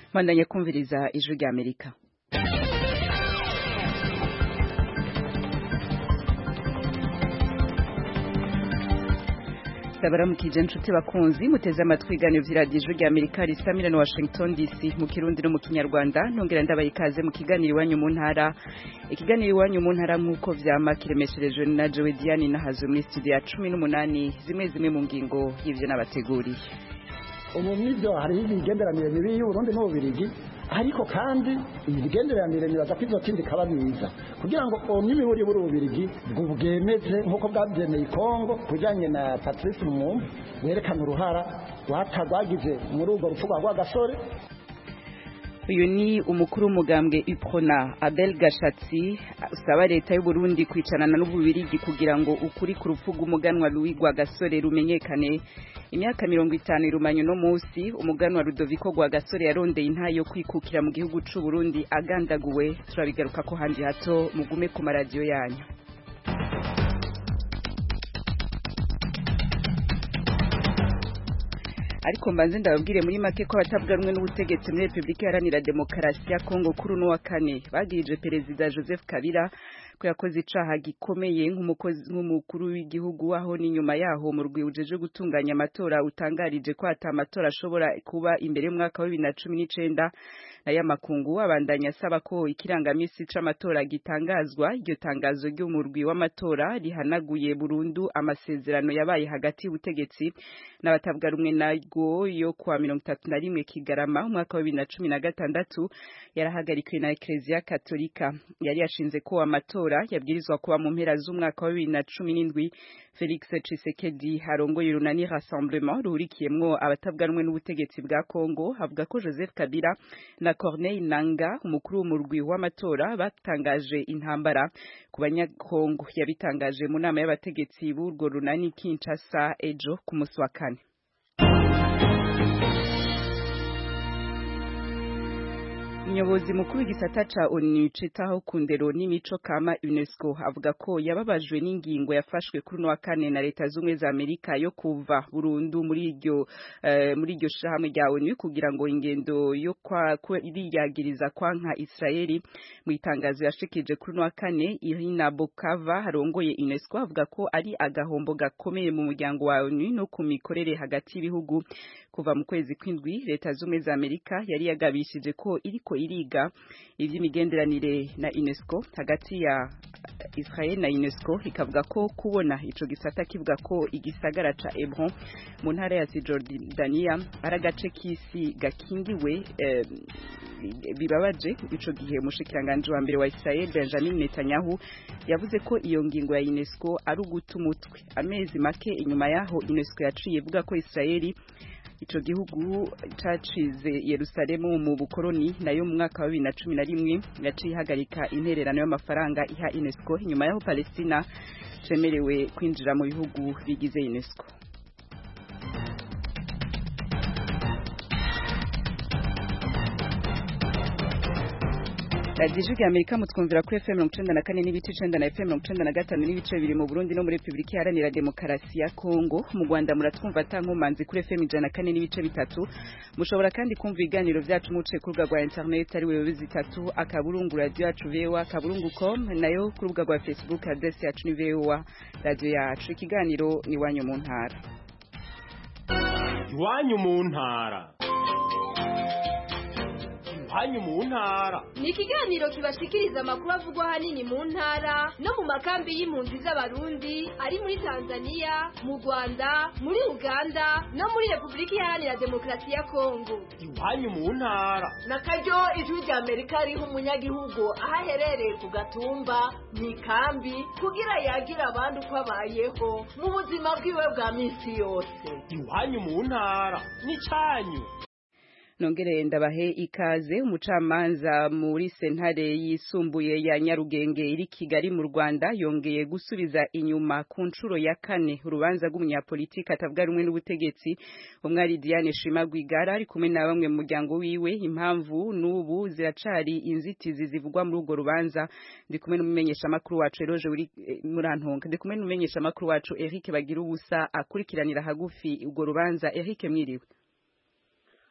bandanye kumviriza ijwi rya amerika ndabaramukije inshuti bakunzi muteze amatwi ibiganiro vy'iradiyo ijwi rya amerika risamira na washington dc mu kirundi no mu kinyarwanda ntongera ndabaye ikaze mu kiganiro iwanyu mu ntara ikiganiro iwanyu mu ntara nk'uko vyama kiremesherejwe na jowe diane nahazo muri studio ya cumi n'umunani zimwe zimwe mu ngingo y'ivyo nabateguriye ubu n'ibyo hariho imigenderanire mibi y'uburundi n'ububirigi ariko kandi imigenderanire nibaza ko izotindi ikaba myiza kugira ngo n'imiburi buri ububirigi bwemeze nk'uko bwabyemeye ikongo kujyanye na patrice mwumva werekana uruhara rwagize muri urwo rupfu rwa gasore uyu ni umukuru w'umugambwe iprona abel gashatsi usaba leta y'u Burundi kwicarana n'ububirigi kugira ngo ukuri ku rupfu rw'umuganwa Louis Rwagasore rumenyekane imyaka mirongo itanu irumanye uno munsi umuganwa Rudoviko Rwagasore yarondeye intayo yo kwikukira mu gihugu c'u Burundi agandaguwe turabigaruka ko handi hato mugume ku maradiyo yanyu ariko mbanze ndababwire muri make ko abatavuga rumwe n'ubutegetsi muri Repubulika Iharanira Demokarasi ya Kongo kuri uno wa kane bagirije Perezida Joseph Kabila ko yakoze icaha gikomeye nk'umukuru w'igihugu aho n'inyuma yaho mu rwibujeje gutunganya amatora utangarije ko ata amatora ashobora kuba imbere y'umwaka wa bibiri na cumi n'icenda nayo amakungu abandanya asaba ko ikirangamisi c'amatora gitangazwa iryo tangazo ry'umurwi w'amatora rihanaguye burundu amasezerano yabaye hagati y'ubutegetsi n'abatavuga rumwe narwo yo kuwa mirongo itatu na rimwe kigarama umwaka wa bibiri na cumi na gatandatu yarahagarikiwe na ekereziya katolika yari yashinze ko amatora yabwirizwa kuba mu mpera z'umwaka wa bibiri na cumi n'indwi felix cisekedi arongoye urunani rassemblement ruhurikiyemwo abatavuga rumwe n'ubutegetsi bwa congo avuga ko joseph kabila na corneille nanga umukuru w'umurwi w'amatora batangaje intambara ku banyakongo yabitangaje mu nama y'abategetsi b'urwo runani kinshasa ejo ku musi wa kane Umuyobozi mukuru w'igisata ca ONU citaho ku ndero n'imico kama UNESCO avuga ko yababajwe n'ingingo yafashwe kuri wa kane na leta z'ubumwe za Amerika yo kuva burundu muri iryo uh, muri iryo shirahamwe rya ONU kugira ngo ingendo yo kwa iriyagiriza kwanka Israeli mu itangazo yashikije kuri wa kane Irina Bokava harongoye UNESCO avuga ko ari agahombo gakomeye mu muryango wa ONU no ku mikorere hagati y'ibihugu kuva mu kwezi kw'indwi leta z'ubumwe za Amerika yari yagabishije ko iriko iriga ivy'imigenderanire na UNESCO hagati ya Israel na UNESCO ikavuga ko kubona ico gisata kivuga ko igisagara ca Hebron mu ntara ya Cisjordania ari agace k'isi gakingiwe eh, bibabaje ico gihe umushikiranganje wa mbere wa Israel Benjamin Netanyahu yavuze ko iyo ngingo ya UNESCO ari uguta umutwe amezi make inyuma yaho UNESCO yaciye ivuga ko Israeli ico gihugu cacize Yerusalemu mu bukoroni nayo mu mwaka wa bibiri na cumi na rimwe yaciye ihagarika intererano y'amafaranga iha UNESCO inyuma yaho Palestina cemerewe kwinjira mu bihugu bigize UNESCO radiyo ijwi amerika mutwumvira kuri fm mirongo icenda na kane n'ibice icenda na fm mirongo icenda na gatanu n'ibice bibiri mu burundi no muri repubulika iharanira demokarasi ya kongo mu rwanda muratwumva ata nkomanzi kuri fm ijana na kane n'ibice bitatu mushobora kandi kumva ibiganiro vyacu muciye ku rubuga rwa interineti ari wewe zitatu akaburungu radiyo yacu voa akaburungu com nayo ku rubuga rwa facebook adresi yacu ni voa radiyo yacu ikiganiro ni iwanyu mu ntara iwanyu mu ntara hanyu mu ntara ni ikiganiro kibashikiriza amakuru avugwa ahanini mu ntara no mu makambi y'impunzi z'abarundi ari muri tanzania mu rwanda muri uganda no muri repubulika iharanira demokarasi ya kongo iwanyu mu ntara na karyo ijwi rya amerika riha umunyagihugu aho aherereye ku gatumba mu ikambi kugira yagira abandi uko abayeho mu buzima bwiwe bwa minsi yose iwanyu mu ntara ni cyanyu nongere ndabahe ikaze umucamanza muri sentare yisumbuye ya Nyarugenge iri Kigali mu Rwanda yongeye gusubiza inyuma ku nshuro ya kane urubanza rw'umunyapolitiki atavuga rumwe n'ubutegetsi umwari Diane Shima Rwigara ari kumwe na bamwe mu muryango wiwe impamvu n'ubu ziracari inzitizi zivugwa muri urwo rubanza ndi kumwe n'umumenyesha makuru wacu Eroje uri murantonka ndi kumwe n'umumenyesha makuru wacu Eric Bagira ubusa akurikiranira hagufi urwo rubanza Eric mwiriwe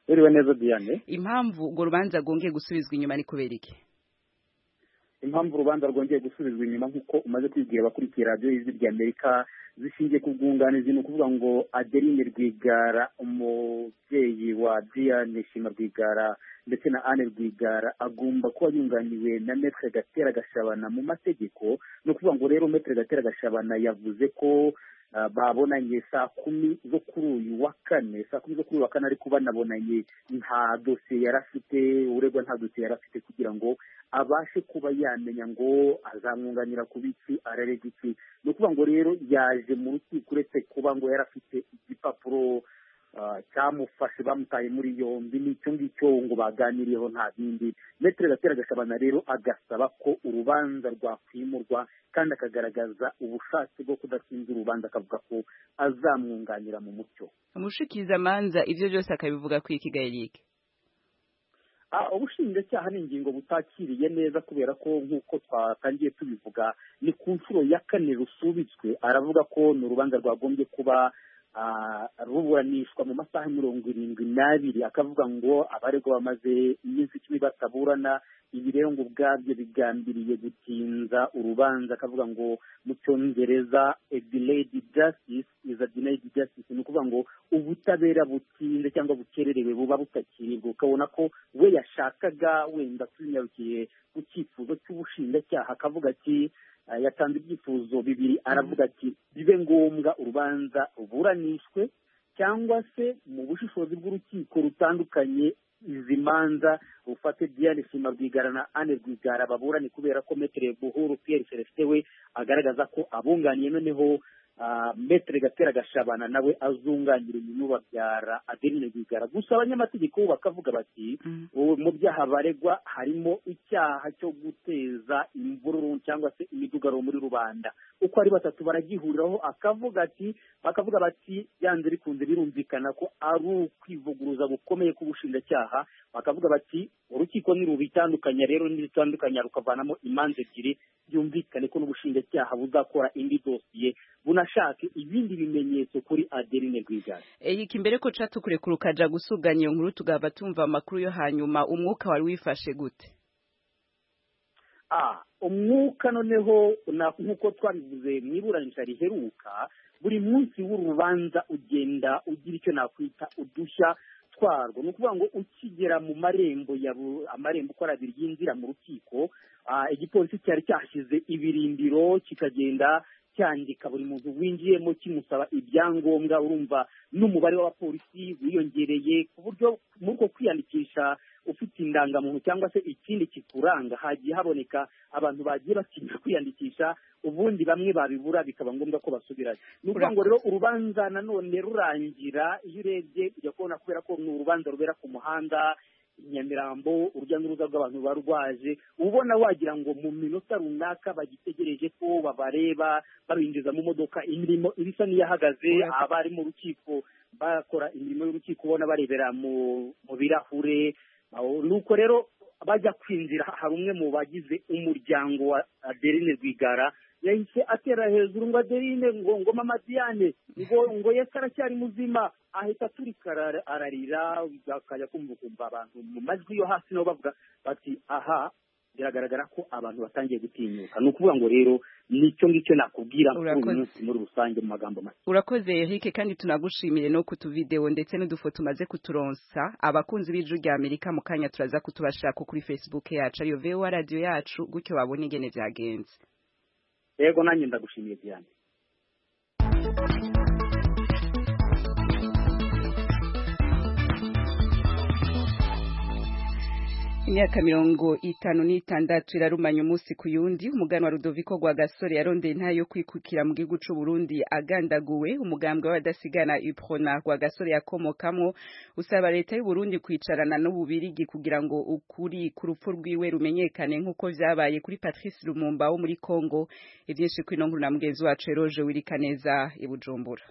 uriwe neza diane impamvu urwo rubanza rwongeye gusubizwa inyuma ni kubera iki impamvu urubanza rwongeye gusubizwa inyuma nk'uko umaze kwibwira abakurikiye radiyo y'ijwi ry'amerika zishingiye ku bwunganizi ni ukuvuga ngo adeline rwigara umubyeyi wa diane shima rwigara ndetse na anne rwigara agomba kuba yunganiwe na metre gatera gashabana mu mategeko ni ukuvuga ngo rero metre gatera gashabana yavuze ko babonanye saa kumi zo kuri uyu wa kane saa kumi zo kuri uyu wa kane ariko banabonanye nta dosiye yari afite uregwa nta dosiye yari afite kugira ngo abashe kuba yamenya ngo azamwunganira ku biki ararega iki ni ukuvuga ngo rero yaje mu rukiko uretse kuba ngo yari afite igipapuro cyamufashe bamutaye muri yombi n'icyo ngicyo ngo baganiriyeho nta bindi metere gatera gashabana rero agasaba ko urubanza rwakwimurwa kandi akagaragaza ubushake bwo kudasinza urubanza akavuga ko azamwunganira mu mucyo umushikizamanza ibyo byose akabivuga ku ikigayirike ubushinjacyaha ni ingingo butakiriye neza kubera ko nk'uko twatangiye tubivuga ni ku nshuro ya kane rusubitswe aravuga ko ni urubanza rwagombye kuba ruburanishwa mu masaha mirongo irindwi n'abiri akavuga ngo abaregwa bamaze iminsi icumi bataburana ibi rero ngo ubwabyo bigambiriye gutinza urubanza akavuga ngo mu cyongereza a delayed justice is a denied justice ni ukuvuga ngo ubutabera butinze cyangwa bukererewe buba butakirirwa ukabona ko we yashakaga wenda tunyarukiye ku cyifuzo cy'ubushinjacyaha akavuga ati yatanze ibyifuzo bibiri aravuga ati bibe ngombwa urubanza ruburanishwe cyangwa se mu bushishozi bw'urukiko rutandukanye izi manza rufate Diane Shima Rwigara na Anne Rwigara baburane kubera ko Metre Buhuru Pierre Celestin we agaragaza ko abunganiye noneho Metre Gatera Gashabana nawe azunganira umuntu babyara Adeline Rwigara gusa abanyamategeko bakavuga bati mu byaha baregwa harimo icyaha cyo guteza imvururu cyangwa se imidugaro muri rubanda uko ari batatu baragihuriraho akavuga ati bakavuga bati byanze bikunze birumvikana ko ari ukwivuguruza gukomeye k'ubushinjacyaha bakavuga bati urukiko nirubitandukanya rero nirutandukanya rukavanamo imanza ebyiri byumvikane ko n'ubushinjacyaha buzakora indi dosiye bunashake ibindi bimenyetso kuri Adeline Rwigara iki imbere ko ca tukurekura ukaja gusuganya iyo nkuru tugaba tumva amakuru yo hanyuma umwuka wari wifashe gute ah umwuka noneho nk'uko twabivuze mu iburanisha riheruka buri munsi w'urubanza ugenda ugira icyo nakwita udushya twarwo ni ukuvuga ngo ukigera mu marembo ya amarembo uko ari abiri yinjira mu rukiko igipolisi cyari cyashyize ibirindiro kikagenda cyandika buri muntu winjiyemo kimusaba ibyangombwa urumva n'umubare w'abapolisi wiyongereye ku buryo muri uko kwiyandikisha ufite indangamuntu cyangwa se ikindi kikuranga hagiye haboneka abantu bagiye batinya kwiyandikisha ubundi bamwe babibura bikaba ngombwa ko basubirayo ni ukuvuga ngo rero urubanza nanone rurangira iyo urebye ujya kubona kubera ko ni urubanza rubera ku muhanda nyamirambo urujya n'uruza rw'abantu barwaje ubona wagira ngo mu minota runaka bagitegereje ko babareba babinjiza mu modoka imirimo ibisa n'iyahagaze abari mu rukiko bakora imirimo y'urukiko ubona barebera mu birahure nuko rero bajya kwinjira hari umwe mu bagize umuryango wa adeline rwigara yahise atera hejuru ngo adeline ngo ngo mama diane ngo ngo yesi aracyari muzima ahita aturika ararira akajya kumva ukumva abantu mu majwi yo hasi nabo bavuga bati aha biragaragara ko abantu batangiye gutinyuka ni ukuvuga ngo rero nicyo ngicyo nakubwira kuri uyu munsi muri rusange mu magambo make urakoze Eric kandi tunagushimire no kutuvideo ndetse n'udufoto umaze kuturonsa abakunzi b'ijwi rya Amerika mu kanya turaza kutubashaka kuri Facebook yacu ariyo VOA radio yacu gutyo babone ingene byagenze yego nanjye ndagushimiye cyane imyaka mirongo itanu n'itandatu irarumanya umunsi ku yundi umugani wa Rudoviko rwa gasore yarondeye nta yo kwikukira mu gihugu c'u Burundi agandaguwe umugambwe w'abadasigana Uprona rwa gasore yakomokamwo usaba leta y'u Burundi kwicarana n'ububirigi kugira ngo ukuri ku rupfu rwiwe rumenyekane nk'uko vyabaye kuri Patrice Lumumba wo muri Congo ivyinshi kwino nkuru na mugenzi wacu Eroje Wirikaneza i Bujumbura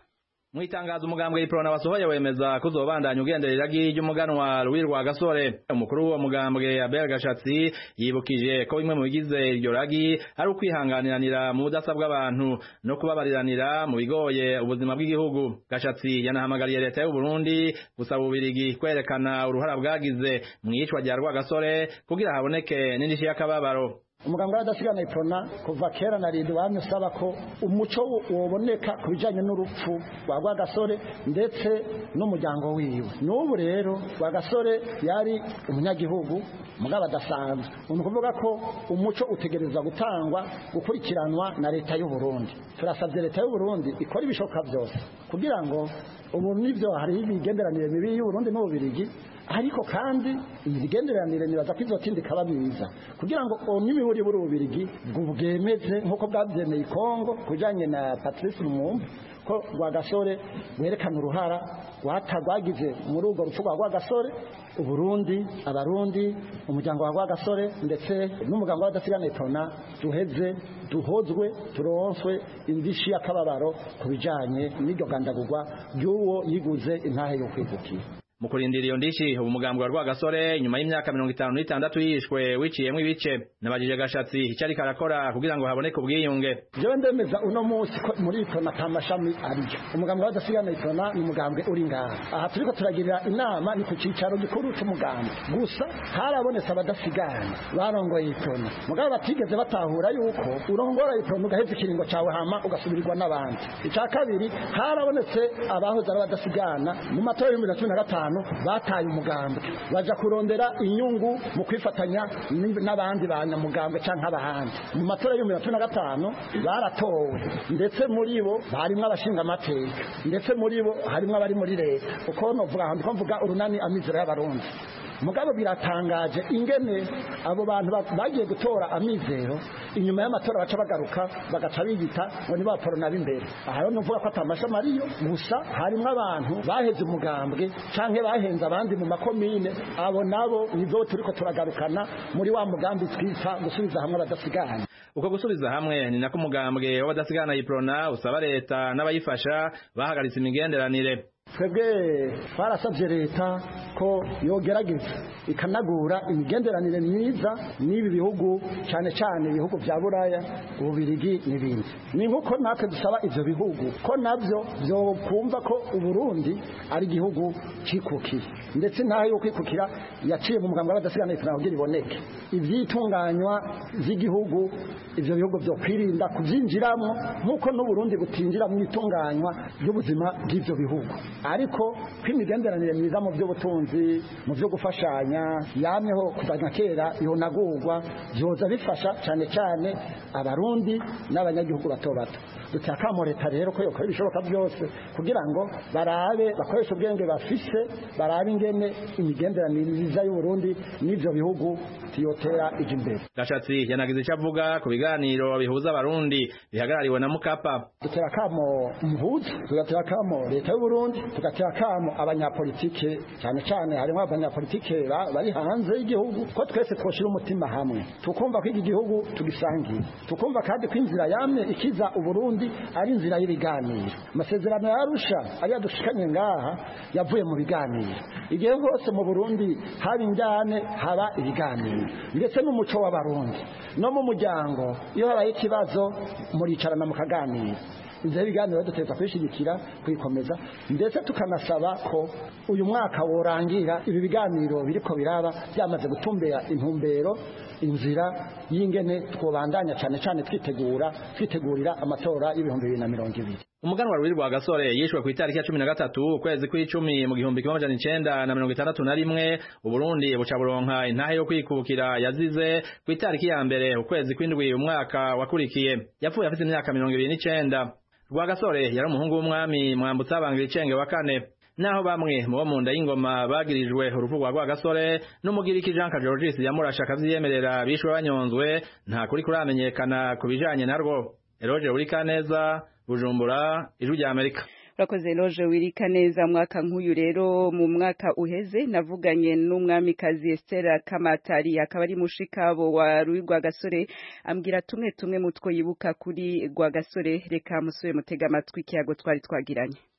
mu itangazo umugambwe iprona wasohoye wemeza ko uzobandanya ugendera iragi ry'umuganwa Louis Rwagasore umukuru w'uwo mugambwe Abel Gashatsi yibukije ko bimwe mu bigize iryo ragi ari ukwihanganiranira mu budasa bw'abantu no kubabariranira mu bigoye ubuzima bw'igihugu Gashatsi yanahamagariye leta y'u Burundi gusaba ubirigi kwerekana uruhara bwagize mu iyicwa rya Rwagasore kugira haboneke n'indishyi y'akababaro umuganga w'adasigana iprona kuva kera na rindi wamye usaba ko umuco woboneka ku bijyanye n'urupfu rwa rwagasore ndetse n'umuryango wiwe n'ubu rero rwagasore yari umunyagihugu mugabo adasanzwe ni ukuvuga ko umuco utegereza gutangwa gukurikiranwa na leta y'u Burundi turasabye leta y'u Burundi ikora ibishoboka byose kugira ngo ubu nibyo hariho imigenderanire mibi y'u Burundi n'ububirigi ariko kandi iyi migenderanire nibaza ko izotindi ikaba myiza kugira ngo n'imiburi buri ububirigi bwemeze nk'uko bwabyemeye i kongo ku bijyanye na patrice lumumba ko rwagasore werekana uruhara rwagize muri urwo rupfu rwa rwagasore uburundi abarundi umuryango wa rwagasore ndetse n'umuganga w'adasigana itona duheze duhozwe turonswe indishi y'akababaro ku bijyanye n'iryo gandagurwa ry'uwo yiguze intahe yo kwigukira mu kurindira iyo ndishi ubu mugambwe wa Rwagasore nyuma y'imyaka mirongo itanu n'itandatu yishwe wiciyemwo ibice nabajije gashatsi icyo ariko arakora kugira ngo haboneke ubwiyunge jewe ndemeza uno munsi ko muri itona ata mashami ariyo umugambwe w'adasigana itona ni umugambwe uri ngaha aha turiko turagirira inama ni ku cicaro gikuru c'umugambwe gusa harabonetse abadasigana barongoye itona mugabo batigeze batahura yuko urongora itona ugaheza ikiringo cawe hama ugasubirirwa n'abandi ica kabiri harabonetse abahoze ari abadasigana mu matora y'ibihumbi na cumi na gatanu bataye umugambwe baja kurondera inyungu mu kwifatanya n'abandi banyamugambwe canke abahandi mu matora y'ibihumbi na cumi na gatanu baratowe ndetse muri bo harimwo abashinga amateka ndetse muri bo harimwo abari muri leta uko novuga ndiko mvuga urunani amizero y'abarundi mugabo biratangaje ingene abo bantu bagiye gutora amizero inyuma y'amatora baca bagaruka bagaca biyita ngo ni ba porona b'imbere aha rero nuvuga ko atamashami ariyo gusa harimo abantu baheze umugambwe canke bahenze abandi mu makomine abo nabo nizo turiko turagarukana muri wa mugambi twita gusubiza hamwe abadasigana uko gusubiza hamwe ni nako umugambwe w'abadasigana yiprona usaba leta n'abayifasha bahagaritse imigenderanire twebwe twarasabye leta ko yogerageza ikanagura imigenderanire myiza n'ibi bihugu cyane cyane ibihugu bya buraya ububirigi n'ibindi ni nk'uko natwe dusaba ibyo bihugu ko nabyo byokumva ko uburundi ari igihugu cyikukiye ndetse ntaho yo kwikukira yaciye mu muganga w'abadasigana leta kugira iboneke ibyitunganywa by'igihugu ibyo bihugu byo kwirinda kubyinjiramo nk'uko n'uburundi butinjira mu itunganywa ry'ubuzima bw'ibyo bihugu ariko ko imigenderanire myiza mu by'ubutunzi mu byo gufashanya yamyeho kuva na kera yonagurwa byoza bifasha cyane cyane abarundi n'abanyagihugu bato bato duteye akamo leta rero ko yokora ibishoboka byose kugira ngo barabe bakoreshe ubwenge bafise barabe ingene imigenderanire myiza y'uburundi n'ibyo bihugu tiyotera ije imbere gashatsi yanagize icyo avuga ku biganiro bihuza abarundi bihagarariwe na mukapa dutera akamo muhuza tugatera akamo leta y'uburundi tugatera akamo abanyapolitike cyane cyane harimo abanyapolitike bari hanze y'igihugu ko twese twoshira umutima hamwe tukumva ko iki gihugu tugisangiye tukumva kandi ko inzira yamye ikiza uburundi ari inzira y'ibiganiro amasezerano yarusha ariyo dushikanye ngaha yavuye mu biganiro igihe hose mu burundi haba injyane haba ibiganiro ndetse n'umuco w'abarundi no mu muryango iyo habaye ikibazo muricarana mukaganira inzira y'ibiganiro dutegereza kuyishyigikira kuyikomeza ndetse tukanasaba ko uyu mwaka worangira ibi biganiro biriko biraba byamaze gutumbera intumbero inzira y'ingene twobandanya cyane cyane twitegura twitegurira amatora y'ibihumbi bibiri na mirongo ibiri umuganwa Rwiri rwa gasore yishwe ku itariki ya cumi na gatatu ukwezi kw'icumi mu gihumbi kimwe amajana icenda na mirongo itandatu na rimwe uburundi buca buronka intahe yo kwikukira yazize ku itariki ya mbere ukwezi kw'indwi umwaka wakurikiye yapfuye afite imyaka mirongo ibiri n'icenda rwagasore yari umuhungu w'umwami mwambutsa abangira icenge wa kane naho bamwe mu bo mu nda y'ingoma bagirijwe urupfu rwa rwagasore n'umugiriki jean kajorgis yamurashe akavyiyemerera bishwe banyonzwe nta kuri kuramenyekana ku bijanye narwo eroje urikaneza bujumbura ijwi rya amerika urakoze loje wirika neza mwaka nk'uyu rero mu mwaka uheze navuganye n'umwamikazi Esther Kamatari akaba ari mushikabo wa Rui Rwagasore ambwira tumwe tumwe mutwo yibuka kuri Rwagasore reka musubire mutega amatwi kiyago twari twagiranye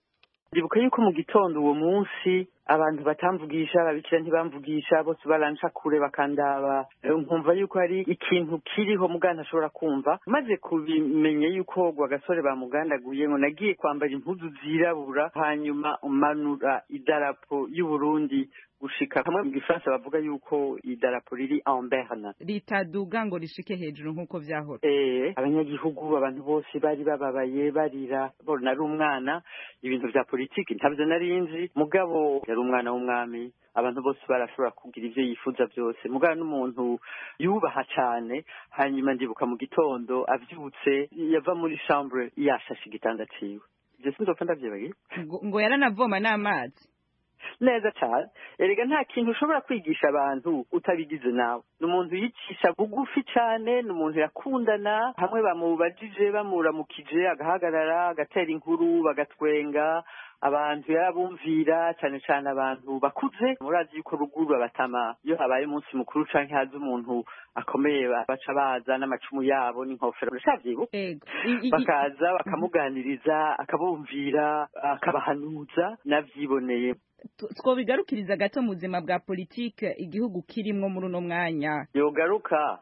ndibuka yuko mu gitondo uwo munsi abantu batamvugisha ababikira ntibamvugisha bose baranca kure bakandaba nkumva yuko hari ikintu kiriho muganda ashobora kumva maze kubimenya yuko gasore bamugandaguye ngo nagiye kwambara impuzu zirabura hanyuma umanura idarapo y'uburundi gushika hamwe mu gifaransa bavuga yuko idarapo riri en berne ritaduga ngo rishike hejuru nk'uko vyahora eh abanyagihugu abantu bose bari bababaye barira bona nari umwana ibintu vya politiki ntavyo nari nzi mugabo yari umwana w'umwami abantu bose barashobora kugira ivyo yifuza byose mugabo n'umuntu yubaha cane hanyuma ndibuka mu gitondo avyutse yava muri chambre yashashe igitanda ciwe ivyo sinzopfa ndavyibagiye ngo yaranavoma n'amazi neza cyane erega nta kintu ushobora kwigisha abantu utabigize nawe ni umuntu yicisha bugufi cyane ni umuntu yakundana hamwe bamubajije bamuramukije agahagarara agatera inkuru bagatwenga abantu yarabumvira cyane cyane abantu bakuze murazi yuko ruguru abatama iyo habaye umunsi mukuru canke haza umuntu akomeye baca baza n'amacumu yabo n'inkofero uracavyibuka bakaza bakamuganiriza akabumvira akabahanuza navyiboneye twobigarukiriza gato mu buzima bwa politike igihugu kirimwo muri uno mwanya yogaruka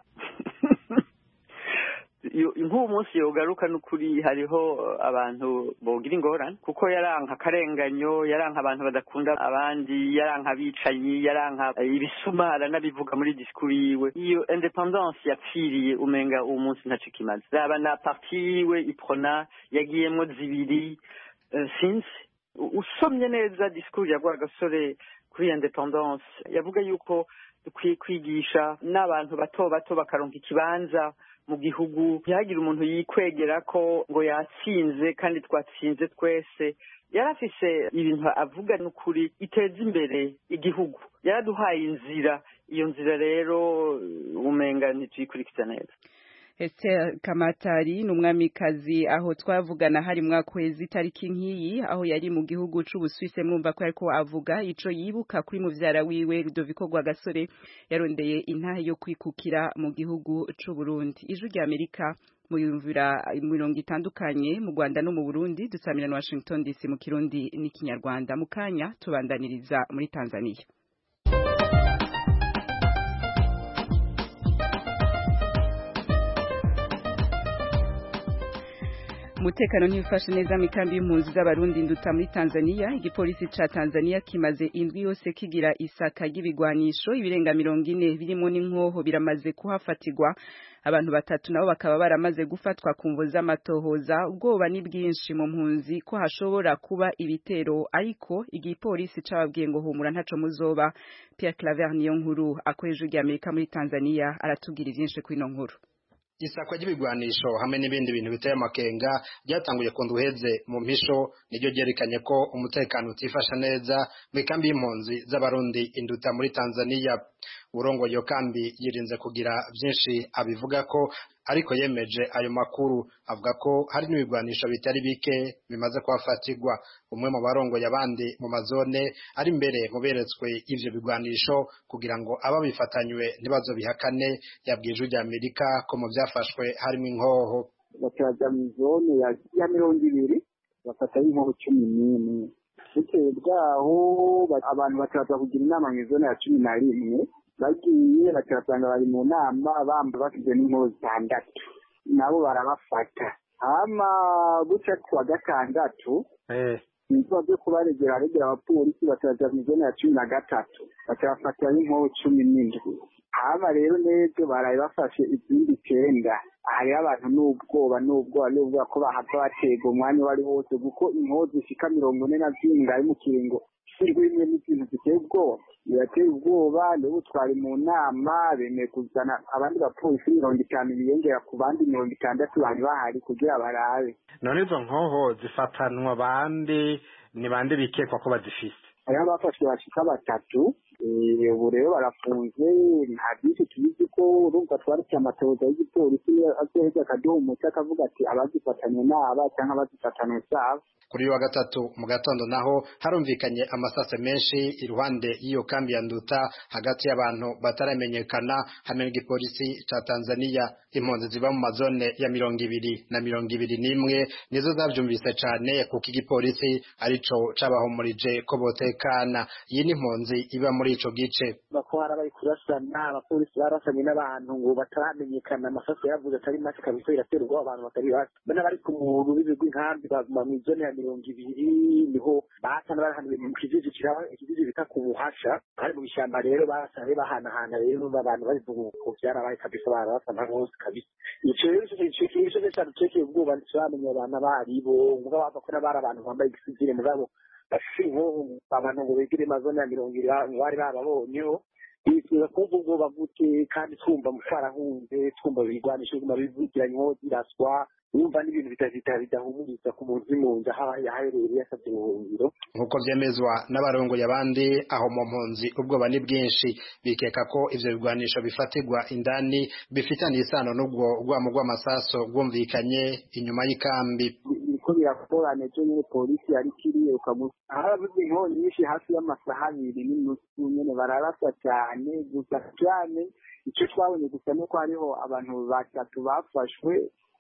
nk'uwo munsi yogaruka n'ukuri hariho abantu bogira ingorane kuko yaranka akarenganyo yaranka abantu badakunda abandi yaranka abicanyi yaranka ibisuma aranabivuga muri disikuru yiwe iyo independance yapfiriye umenga uwo munsi ntaco kimaze raba na parti yiwe iprona yagiyemwo zibiri sinzi usomye neza disikuru ya gasore kuri independance yavuga yuko dukwiye kwigisha n'abantu bato bato bakaronka ikibanza mu gihugu ntihagire umuntu yikwegera ko ngo yatsinze kandi twatsinze twese yari afise ibintu avuga n'ukuri iteza imbere igihugu yaraduhaye inzira iyo nzira rero umenga ntituyikurikiza neza Esther Kamatari ni umwamikazi aho twavugana hari mwakwezi itariki nk'iyi aho yari mu gihugu c'Ubusuwise mwumva ko ariko avuga ico yibuka kuri muvyara wiwe Rudoviko Rwagasore yarondeye intahe yo kwikukira mu gihugu c'u Burundi ijwi rya Amerika muyumvira mirongo itandukanye mu Rwanda no mu Burundi dusamira na Washington DC mu Kirundi n'ikinyarwanda mu kanya tubandaniriza muri Tanzania umutekano ntibifashe neza mu kambi y'impunzi z'abarundi nduta muri Tanzania igipolisi ca Tanzania kimaze indwi yose kigira isaka ry'ibigwanisho ibirenga mirongo ine birimo n'inkoho biramaze kuhafatirwa abantu batatu nabo bakaba baramaze gufatwa ku mvo z'amatohoza ubwoba ni bwinshi mu mpunzi ko hashobora kuba ibitero ariko igipolisi cababwiye ngo humura ntaco muzoba Pierre Claver niyo nkuru akoresha ijwi Amerika muri Tanzania aratubwira ivyinshi kuri ino nkuru isakwa ry'ibigwanisho hamwe n'ibindi bintu biteye amakenga ryatanguye ku nduheze mu mpisho niryo ryerekanye ko umutekano utifasha neza mu ikambi y'impunzi z'abarundi induta muri Tanzania urongoye iyo kambi yirinze kugira byinshi abivuga ko ariko yemeje ayo makuru avuga ko hari n'ibigwanisho bitari bike bimaze kuhafatirwa umwe mu barongoye abandi mu mazone ari imbere mu beretswe ivyo bigwanisho kugira ngo ababifatanywe ntibazobihakane yabwiye ijwi rya Amerika ko mu byafashwe harimo inkoho bakaja mu zone ya mirongo ibiri bafatayo inkoho cumi n'imwe bitewe bwaho abantu bakaza kugira inama mu zone ya cumi na rimwe bagiye bakabasanga bari mu nama bamba bafite n'inkoho zitandatu nabo barabafata hama guca kuwa gatandatu ibikorwa byo kubaregera aregera abapolisi bakaja mu zone ya cumi na gatatu bakabafatira n'inkoho cumi n'indwi hama rero n'ejo baraye bafashe izindi icenda hariho abantu n'ubwoba n'ubwoba n'ubwoba ko bahava batega umwanya uwo ari wose kuko inkoho zishika mirongo ine na zingahe mu kiringo rimwe n'ikintu giteye ubwoba birateye ubwoba nibo twari mu nama bemeye kuzana abandi bapolisi mirongo itanu biyongera ku bandi mirongo itandatu bari bahari kugira barabe none izo nkoho zifatanwa bande ni bande bikekwa ko bazifise hariho abafashwe bashika batatu ubu rero barafunze nta byinshi tubizi ko urumva twaretse amatohoza y'igipolisi azoheza akaduha umuti akavuga ati abazifatanye n'aba cyangwa abazifatanye zabo kuri uyu wa gatatu mu gatondo naho harumvikanye amasase menshi iruhande y'iyo kambi ya nduta hagati y'abantu bataramenyekana hamwe n'igipolisi ca Tanzania impunzi ziba mu mazone ya mirongo ibiri na mirongo ibiri n'imwe nizo zavyumvise cane kuko igipolisi arico cabahumurije ko botekana iyi ni impunzi iba muri ico gice bako harabaye kurasana abapolisi barasanye n'abantu ngo bataramenyekana amasaso yavuze atari make kabisa iratera ubwoba abantu batari bake bana bari ku muntu w'ibigwi nkambi baguma mu izone ya mirongo ibiri niho basana barahanuye mu kijiji kiraba ikijiji bita ku buhasha hari mu bishyamba rero basane bahanahana rero abantu bari ku byarabaye kabisa barabasana hose kabisa ico rero ico kintu cyo cyane cyo ubwoba ntibamenye abantu abaribo mugabo bava ko n'abari abantu bambaye igisivile mugabo bafise inkoho abantu ngo bigire amazone ya mirongo ibiri bari bababonyeho bifuza kumva ubwoba gute kandi twumva twarahunze twumva ibigwanisho biguma bivugiranyweho ziraswa wumva n'ibintu bidahumuriza ku muntu uri mu nzu aho yaherereye yasabye ubuhungiro nk'uko vyemezwa n'abarongoye abandi aho mu mpunzi ubwoba ni bwinshi bikeka ko ivyo bigwanisho bifatirwa indani bifitaniye isano n'ubwo rwamo rw'amasaso rwumvikanye inyuma y'ikambi biriko birakorana ejo nyene polisi yariko iriruka harabuze inkongi nyinshi hafi y'amasaha abiri n'inusu nyene bararasa cane gusa cane ico twabonye gusa nuko hariho abantu batatu bafashwe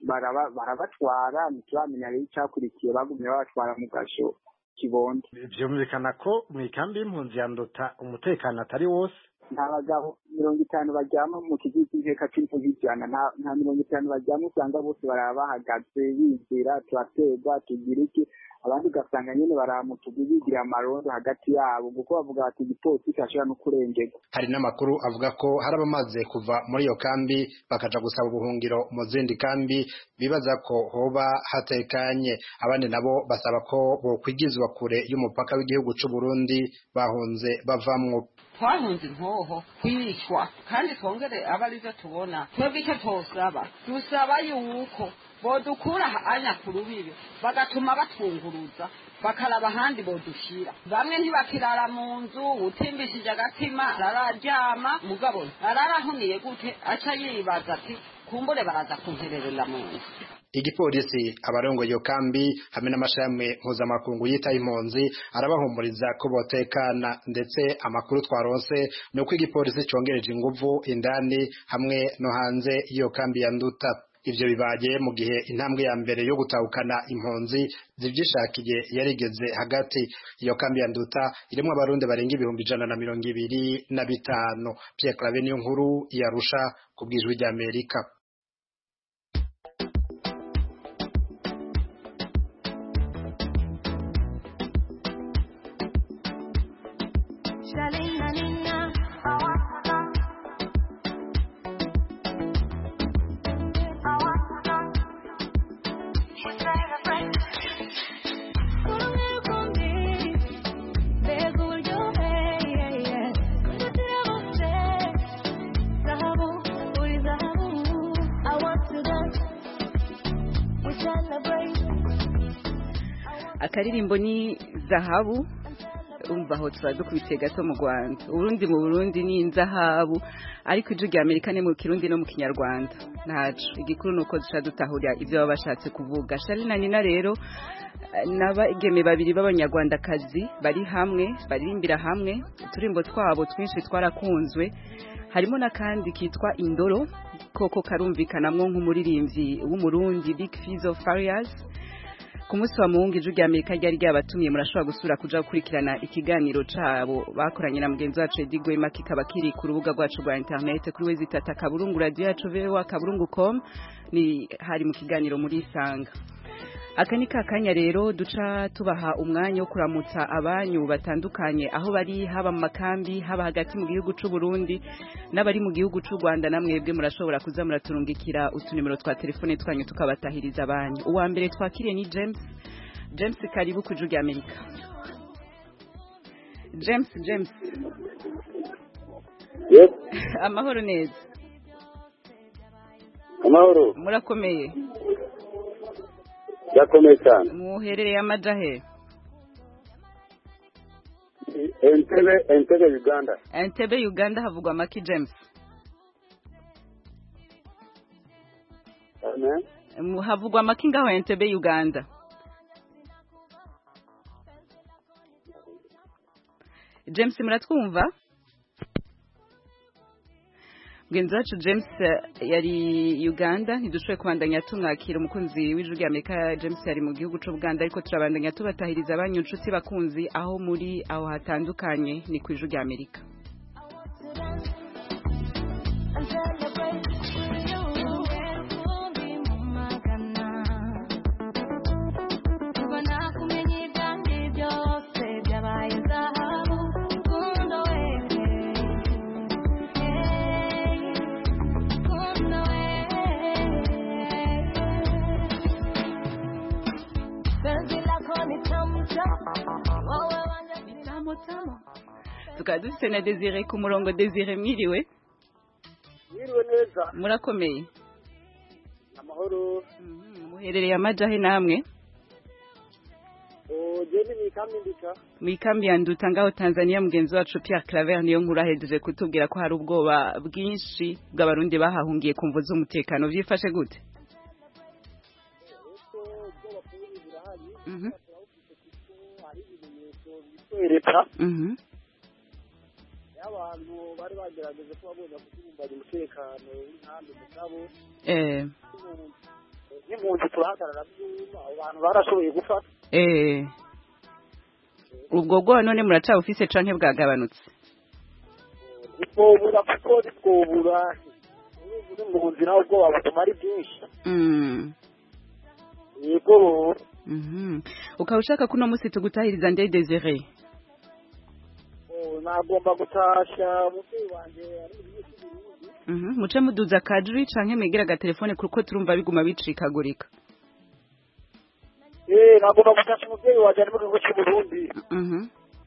barabatwara ntituramenya rero icakurikiye bagumye babatwara mu gasho kibondo vyumvikana ko mw'ikambi y'impunzi ya nduta umutekano atari wose nta bagabo mirongo itanu baryama mu kigo cy'inteka c'impunzi ijana nta mirongo itanu baryama usanga bose baraba bahagaze bizera turaterwa tugira iki abandi ugasanga nyene baramutugu bigira amarondo hagati yabo kuko bavuga bati igipolisi kirashobora no kurengerwa hari n'amakuru avuga ko hari abamaze kuva muri iyo kambi bakaja gusaba ubuhungiro mu zindi kambi bibaza ko hoba hatekanye abandi nabo basaba ko bokwigizwa kure y'umupaka w'igihugu c'u Burundi bahunze bavamwo twahunze inkoho kwicwa kandi twongere aba arivyo tubona twebwe icyo twosaba dusaba yuko bodukura anya ku rubibi bagatuma batunguruza bakaraba ahandi bodushira bamwe ntibakirara mu nzu utimbishije agatima arararyama mugabo ararahuniye gute aca yibaza ati kumbure baraza kuntererera mu nzu igipolisi abarongoye iyo kambi hamwe n'amashami mpuzamakungu yita impunzi arabahumuriza ko botekana ndetse amakuru twaronse ni uko igipolisi congereje inguvu indani hamwe no hanze y'iyo kambi ya nduta ivyo bibaye mu gihe intambwe ya mbere yo gutahukana impunzi zivyishakiye yarigeze hagati iyo kambi ya nduta irimwo abarundi barenga ibihumbi ijana na mirongo ibiri na bitanu Pierre Claver niyo nkuru yarusha ku bwijwi rya Amerika akaririmbo ni zahabu umva aho tuba dukubitiye gato mu rwanda uburundi mu burundi ni inzahabu ariko ijwi rya amerika ni mu kirundi no mu kinyarwanda ntacu igikuru ni uko duca dutahurira ibyo baba bashatse kuvuga shari na nina rero n'abageme babiri b'abanyarwandakazi bari hamwe baririmbira hamwe uturimbo twabo twinshi twarakunzwe harimo n'akandi kitwa indoro koko karumvikanamwo nk'umuririmbyi w'umurundi big fizo farias ku munsi wa muhungu ijwi rya amerika ryari ryabatumiye murashobora gusura kuja gukurikirana ikiganiro cabo bakoranye na mugenzi wacu edi gwema kikaba kiri ku rubuga rwacu rwa interinete kuri wezi tata kaburungu radiyo yacu voa kaburungu com ni hari mu kiganiro muri isanga aka ni kakanya rero duca tubaha umwanya wo kuramutsa abanyu batandukanye aho bari haba mu makambi haba hagati mu gihugu c'u Burundi n'abari mu gihugu c'u Rwanda namwebwe murashobora kuza muraturungikira utunimero twa telefone twanyu tukabatahiriza abanyu uwa mbere twakiriye ni James James karibu ku rya Amerika James James Yes amahoro neza amahoro murakomeye yakomeye cyane muherereye amajahe entebe entebe uganda entebe uganda havugwa maki james amen havugwa maki ngaho entebe uganda james muratwumva mugenzi wacu james eh, yari uganda ntidushoboye kubandanya tumwakira umukunzi w'ijwi rya amerika james yari mu gihugu c'ubuganda ariko turabandanya tubatahiriza abanyu nshuti bakunzi aho muri aho hatandukanye ni ku ijwi rya amerika Kuva nakumenya ibyanjye byose byabaye zahabu Kundo we Kundo we Penzi lako ni tamu tamu Wewe wanja Tamu tamu tukaba dufite na desire ku murongo desire mwiriwe Mwiriwe neza murakomeye amahoro muherereye amajahe namwe ugende mu ikambi ndika mu ikambi ya nduta ngaho tanzania mugenzi wacu pierre claver niyo nkuru ahejeje kutubwira ko hari ubwoba bwinshi bw'abarundi bahahungiye ku mvu z'umutekano byifashe gute Mhm. kwereka Mhm. y'abantu bari bagerageje kuba bagomba kudurumbanya umutekano w'inkambi mugabo eh n'impunzi turahagarara byuma abo bantu barashoboye gufata eh ubwo bwoba none muracabufise canke bwagabanutse ntitwobura kuko ntitwobura uri mu nzira ubwoba butuma ari bwinshi Mm. yego Mhm. ukaba ushaka ko uno munsi tugutahiriza nde desire oh, nagomba gutasha umubyeyi wanjye ari mu gihugu cy'uburundi Mhm. muce muduza kadri canke mwegera agatelefone kuko turumva biguma bicikagurika eh nagomba gutasha umubyeyi wanjye ari mu gihugu cy'uburundi Mhm.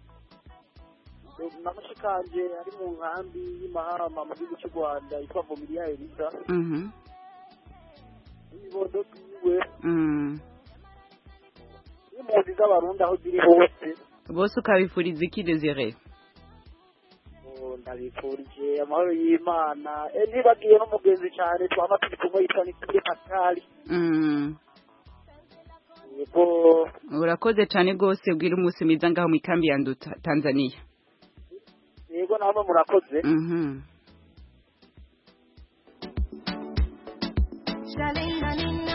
na mushikanje ari mu nkambi y'imahama mu gihugu cy'u rwanda yitwa vomiriya elisa Mhm. n'ibibondo byiwe Mm. n'impunzi z'abarundi aho ziri hose bose ukabifuriza iki desire Oh, ndabifurije amahoro y'imana eh ntibagiye n'umugenzi cyane twaba turi kumwe yitwa nikire pascali Mm. yego urakoze cane rwose ubwira umunsi mwiza ngaho mu ikambi ya nduta tanzania yego namwe murakoze Mhm. Shalina nina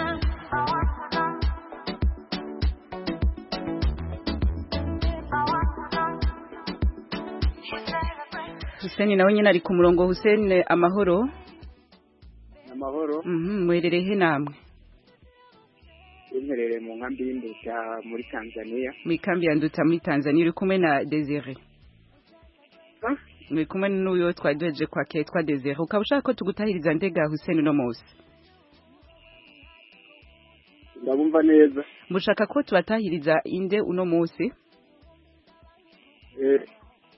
Hussein nawe nyine ari ku murongo Hussein amahoro amahoro Mhm, muherereye he namwe imperere mu nkambi y'indusha muri tanzania mu ikambi ya nduta muri tanzania uri kumwe na desire uri kumwe n'uyo twari duhejeje kwakira yitwa desire ukaba ushaka ko tugutahiriza ndega Hussein uno munsi ndabumva neza mushaka ko tubatahiriza inde uno munsi Eh,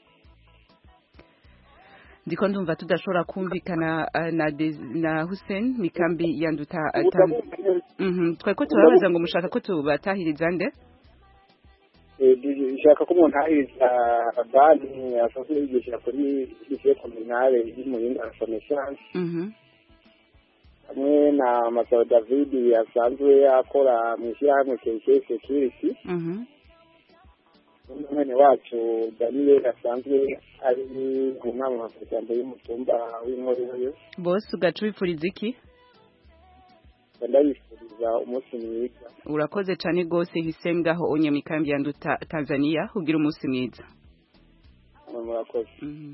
ndiko ndumva tudashobora kumvikana uh, na Des- na Hussein mu ikambi ya nduta uh, Tan- Mhm, twari ko turabaza ngo mushaka ko tubatahiriza nde eh, nshaka ko umuntu ahiriza banki asanzwe yigisha kuri lycée communale y'umuyinga renaissance Mhm. hamwe na masabo david asanzwe akora mu ishyirahamwe kk security Mhm. n'umwene wacu daniel asanzwe ari mu nama mafarikando y'umutumba w'inkorero bose ugaca ubifuriza iki ndabifuriza umunsi mwiza urakoze cyane rwose Hussein ngaho onye mu ikambi ya nduta Tanzania ugira umunsi mwiza murakoze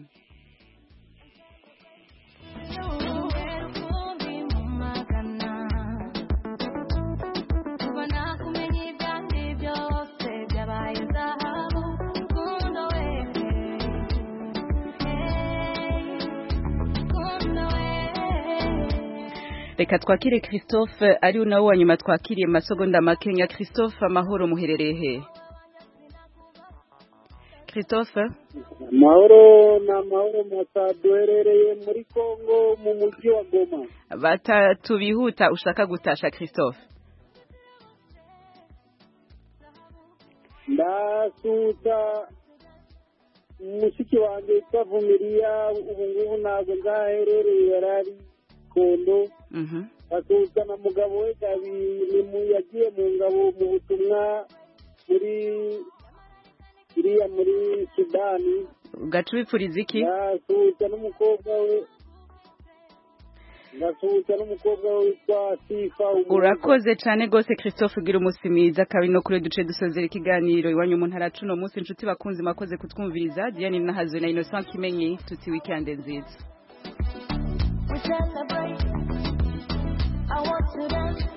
Kuva nakumenya ibyanjye byose byabaye zahabu Kundo we Kundo we reka twakire christophe ari nawe wa nyuma twakiriye mu masegonda makenya christophe amahoro muherereye he christophe amahoro ni amahoro masa duherereye muri congo mu mujyi wa goma batatu bihuta ushaka gutasha christophe ndasuhuza mushiki wanjye witwa vumiriya ubu ngubu ntabwo nzaherereye yari ari kondo Mhm. asuhuza na mugabo we gabirimu yagiye mu ngabo mu butumwa muri iriya muri sudani ugaca ubipfuriza iki ndasuhuza n'umukobwa we ndasuhuza n'umukobwa we witwa sifa umuhoza. urakoze cyane rwose christophe ugira umunsi mwiza kabi no kuri duce dusozera ikiganiro iwanyu mu ntara cuno munsi inshuti bakunzi mwakoze kutwumviriza diane nahazwe na innocent kimenyi tuti weekend nziza We celebrate. I want to dance.